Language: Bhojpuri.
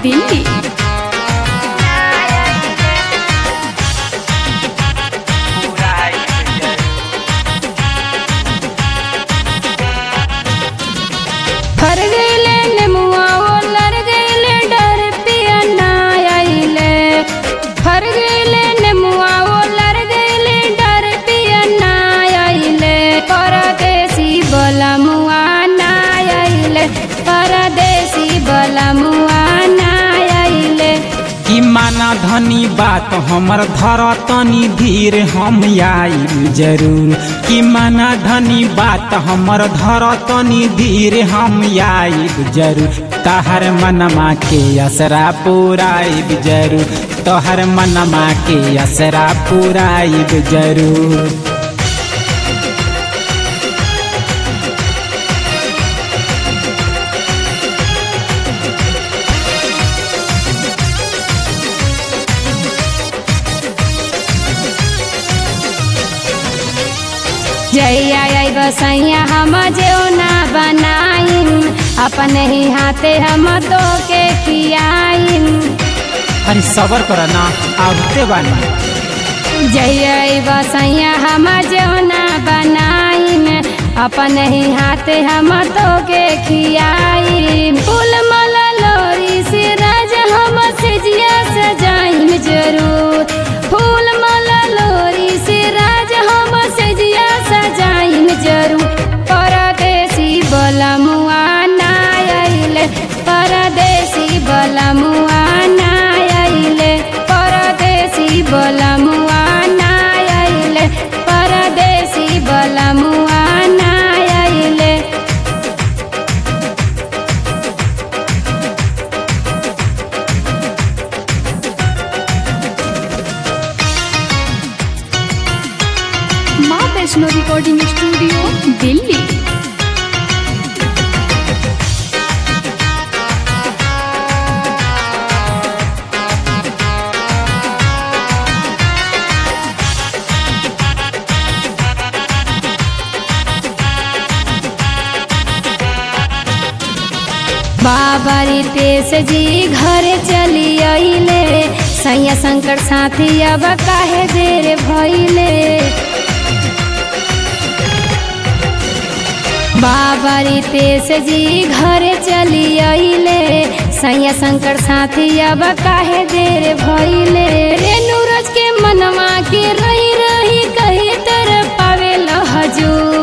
दिल्ली फर गईले नेमुआ ओ लर गईले डर पिया ना आइले फर गईले नेमुआ ओ लर गईले डर पिया ना आइले परदेसी बोला मुआ ना आइले परदेसी बोला मुआ ना आइले कि माना धनी बात हमर धर तनी धीर हम आइब जरूर कि माना धनी बात हमर धर तनी धीर हम आइब जरूर तहर मनमा के असरा पुराइब जरूर तोहर मनमा के असरा पुराइब जरूर जैया आई बसैया हम जो ना बनाइन अपन ही हाथे हम तो के खियाइन अरे सबर कर ना आवते बानी जैया आई बसैया हम जो ना बनाइन अपन ही हाथे हम तो के खियाइन फूल माला लोरी से राज हम से जिया सजाइन जरूर फूल माला लोरी से राज हम से जिया सजाइन जरूर परदेसी बोला मुआ ना आइले परदेसी बोला मुआ ना आइले परदेसी बोला मुआ ना आइले परदेसी बोला मुआ ना आइले माँ वैष्णो रिकॉर्डिंग स्टूडियो दिल्ली बाबा रितेश जी घर चली अइले सैया शंकर साथी अब काहे देर भइले बाबा रितेश जी घर चली अइले सैया शंकर साथी अब काहे देर भइले रेणु रज के मनवा के रही रही कही तर पावे हजूर